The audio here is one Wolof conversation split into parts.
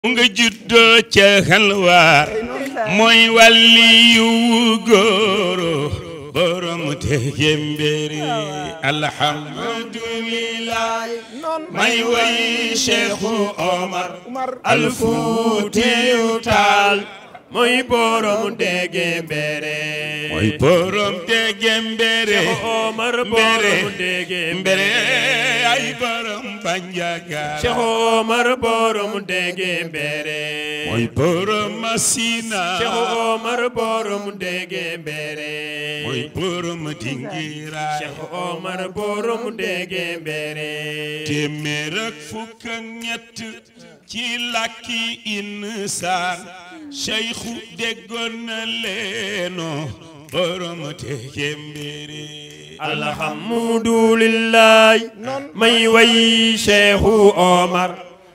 nga juddoo ca xalwaar mooy wàlli yu góoro borom te jembéri alhamdulillah may way Cheikhu Omar Alfuutiyu Taal mooy borom dege mbere mooy borom te jembéri Omar mbere borom dege mbere ay borom banjagara Cheikh Omar borom dege mbere mooy borom masina Cheikh Omar borom dege mbere mooy borom dingira Cheikh Omar borom dege mbere téeméer ak fukk ak ñett ci làkki insaan Cheikhu déggoon na leeno borom te jembiri alhamdulillah may way Cheikh Omar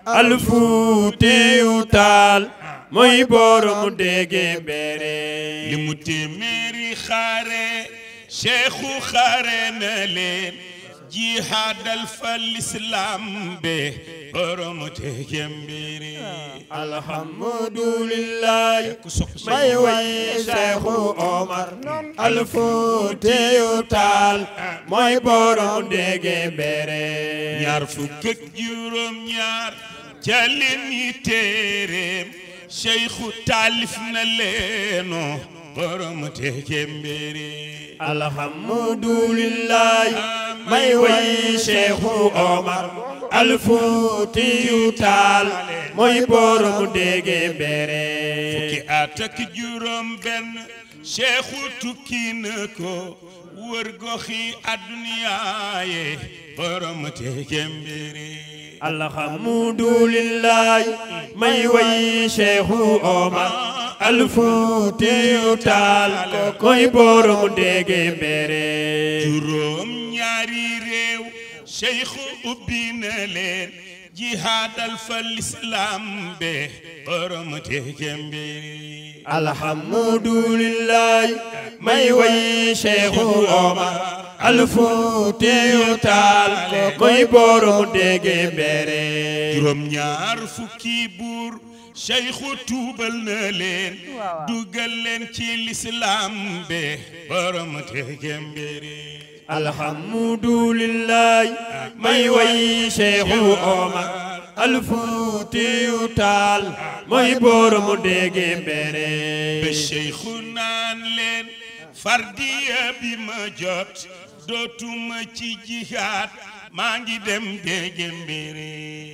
Alfuutiyu Taal mooy borom dege mbere li mu téeméeri xaare Cheikhu xaare na leen jihaadal fa lislaam be borom te jembiri alhamdulillah may way Cheikh Omar Alfuutiyu Taal mooy borom dege mbere ñaar fukk ak juróom ñaar ca leen yi téeréem Cheikhu taalif na leeno borom te jembiri alhamdulillah may way Cheikh Omar Alfuutiyu Taal mooy borom dege mbere ki at ak juróom benn Cheikhu tukki na ko wër goxi adduniyaaye borom te jembiri alhamdulillah may way Cheikh Omar Alfuutiyu Taal mooy borom dege mbere juróom ñaari réew Cheikhu ubbi na leen jihaadal fa lislaam be borom te jembiri alhamdulillah may way Cheikh Omar Alfuutiyu Taal mooy borom dege mbere juróom ñaar fukki buur Cheikhu tuubal na leen dugal leen ci lislaam be borom te jembiri alhamdulillah may way Cheikh Omar Alfuutiyu Taal mooy borom dege mbere ba Cheikhu naan leen fardiya bi ma jot dootuma ci jihaad maa ngi dem dege mbiri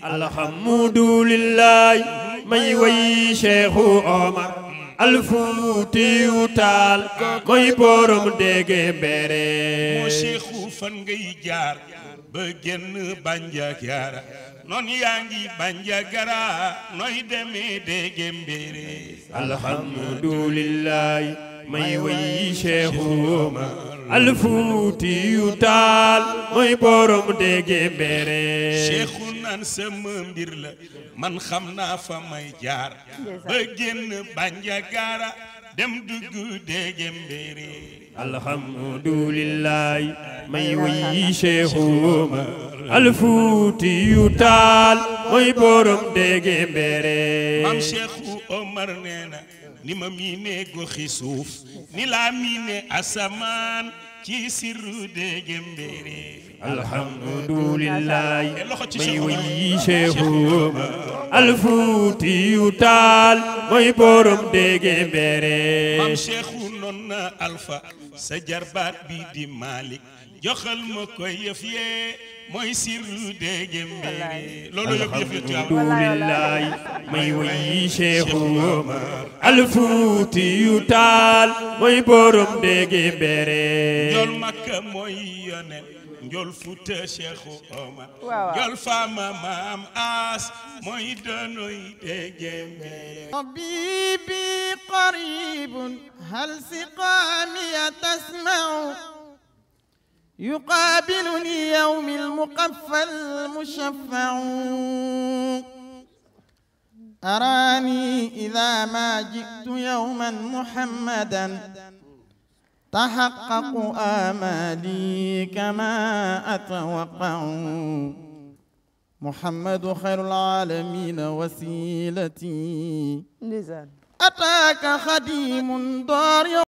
alhamdulillah may way Cheikh Omar Alfuutiyu Taal mooy borom dege mbere moo Cheikhu fan ngay jaar ba génn Bandiagara noon yaa ngi Bandiagara nooy demee dege mbiri alhamdulillah may way Cheikh Omar Alfuutiyu Taal mooy borom dege mbere Cheikhu naan sama mbir la man xam naa fa may jaar ba génn Bandiagara dem dugg dege mbiri alhamdulillah may way Cheikh Omar Alfuutiyu Taal mooy borom dege mbere maam Cheikhu Omar nee na ni ma miine goxi suuf ni laa miine asamaan ci sirru dege mbiri alhamdulillah loxo ci may Cheikh Omar. way Cheikh Omar Alfuutiyu Taal mooy borom dege mbere maam Cheikhu noon na alfa sa jarbaat bi di Malick joxal ma ko yëf yee mooy sirru dege mbiri loolu yëpp yëf yëf yàlla alhamdulillah may way Cheikh Omar Alfuutiyu Taal mooy borom dege mbere njool makka mooy yonen njool futa Cheikhu Omar njool faama maam aas mooy donoy dege mbiri طبيبي قريب هل سقامي تسمع يقابلني يوم المقفى المشفع أراني إذا ما جئت يوما محمدا تحقق آمالي كما أتوقع محمد خير العالمين وسيلتي ndeysaan أتاك خديم ضارع